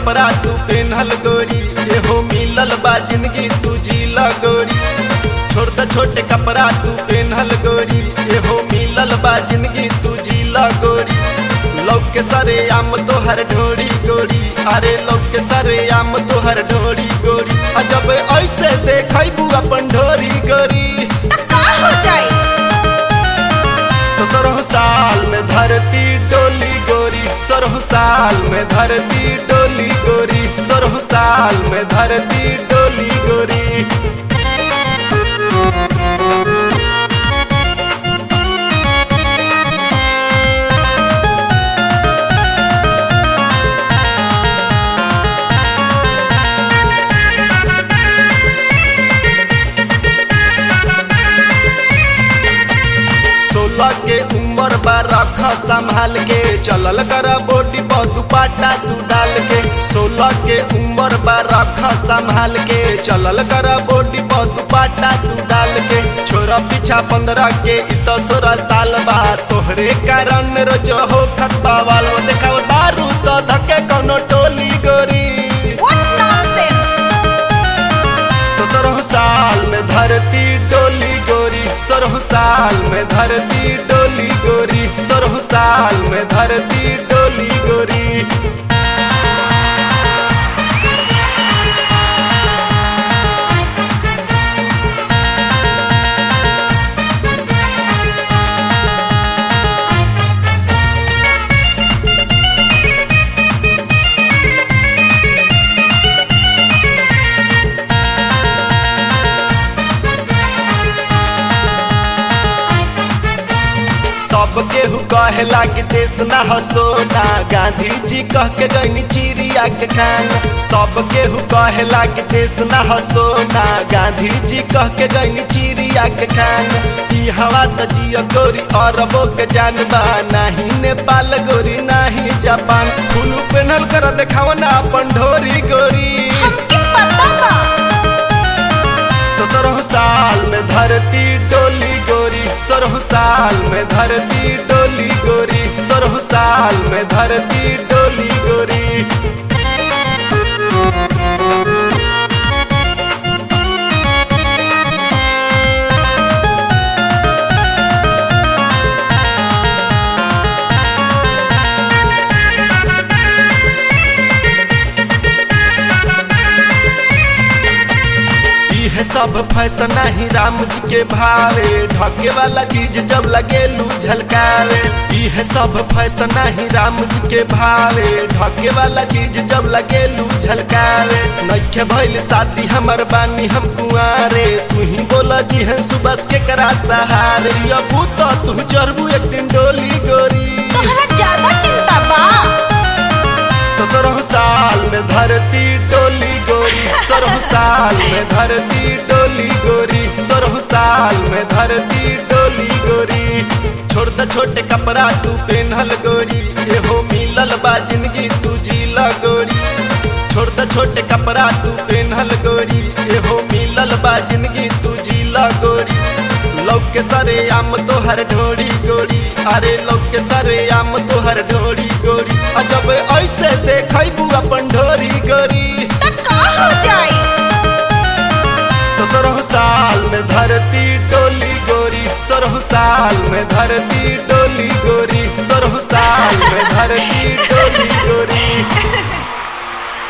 कपड़ा तू पेनहल गोरी एहो मिलल बा जिंदगी तू जीला गोरी छोट छोटे कपड़ा तू पेनहल गोरी एहो मिलल बा जिंदगी तू जीला गोरी लौक के सरे आम तोहर ढोरी गोरी अरे लौक के सरे आम तोहर ढोरी गोरी आ जब ऐसे देखबू अपन ढोरी गोरी त का हो जाई तो सरह साल में धरती डोली गोरी सरह साल में धरती डोली गोरी सरह साल में धरती डोली गोरी सोलह के उम्र बा रख संभाल के चलल कर बोटी बहुत पाटा तू डाल के सोलह के उम्र बा रख संभाल के चलल कर बोटी बहुत पाटा तू डाल के छोरा पीछा पंद्रह के इत सोलह साल बा तोहरे कारण रोज हो खतबा वालो देखाव दारू तो धके कोनो टोली गोरी व्हाट नॉनसेंस तो सरह साल में धरती डोली गोरी सरह साल में धरती डोली गोरी सरह साल में धरती डोली गोरी सब केहू कहे लागी देश ना हसोना गांधी जी कह के गईनी चिड़िया के खाना सब केहू कहे लागी देश ना हसोना गांधी जी कह के गईनी चिड़िया के खाना ई हवा त जिया गोरी अरबो के जानबा नाही नेपाल गोरी नाही जापान फूल पेनल कर देखाव ना अपन ढोरी गोरी हमके पता बा तो सरह साल में धरती डोली गोरी सरह साल में धरती डोली गोरी सरह साल में धरती डोली गोरी इहे सब फैशन ही राम जी के भावे ढके वाला चीज जब लगेलू झलकावे इहे सब फैशन ही राम जी के भावे ढके वाला चीज जब लगेलू झलकावे नइखे भइल शादी हमर बानी हम कुआरे तू ही बोला जी है सुबह के करा सहारे अबू तो तू चढ़बू एक दिन डोली गोरी तोहरा ज्यादा चिंता बा तो सरह साल में धरती डोली गोरी सरह साल में धरती डोली गोरी सरह साल में धरती डोली गोरी छोट छोटे कपड़ा तू पेनहल गोरी एहो मिलल बा जिंदगी तू जीला गोरी छोट छोटे कपड़ा तू पेनहल गोरी एहो मिलल बा जिंदगी तू जीला गोरी लौक के सरे आम तोहर ढोरी गोरी अरे लौक के सरे आम तोहर ढोरी गोरी आ जब ऐसे देखबू अपन ढोरी गोरी त का हो जाई तो सरह साल में धरती डोली गोरी सरह साल में धरती डोली गोरी सरह साल में धरती डोली गोरी